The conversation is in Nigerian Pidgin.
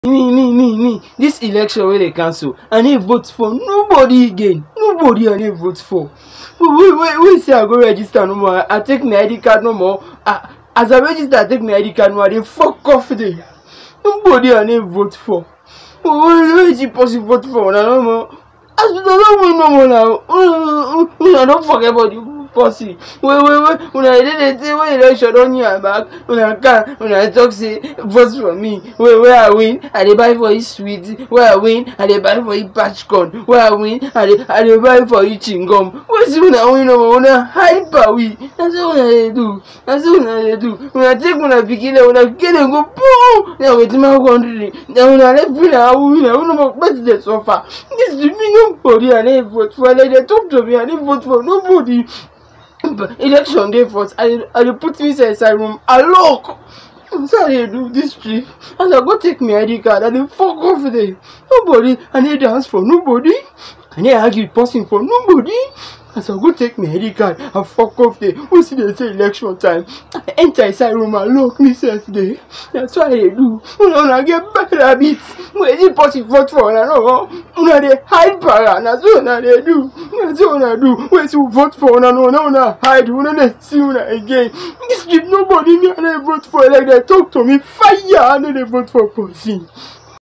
me me me me dis election wey dey cancel i no vote for nobody again nobody i no vote for wait wait wait say i go register no more i take my id card no more ah as i register i take my id card no more i dey fok off there nobody i no vote for wait wait is it possible vote for una no more as una don win no more na una don forget about the policy wey wey wey una dey dey say when election don near back una can una talk say vote for me wey wey i win i dey buy for you sweet wey i win i dey buy for you patch corn wey i win i dey i dey buy for you chewing-gum wetin una win no more una hide pawi na so una dey do na so una dey do una take una pikin dem una pikin dem go boom na wetin my country na una left una win na una must person dey suffer dis me nobody i no vote for like dey talk to me i no vote for nobody election dey first i dey i dey put inside inside room i lock na so i dey do dis trip as i go take my id card i dey fok off there nobody i no dance for nobody i no argue with person for nobody as i go take my id card i fok off there who still dey say election time i enter inside room i lock me sef there na so i dey do una una get bad habit wey is it possible vote for una no una dey hide para na so una dey do na so una do wait till vote for una no na una hide we no dey see una again dis trip nobody me i no dey vote for like dey talk to me fire i no dey vote for person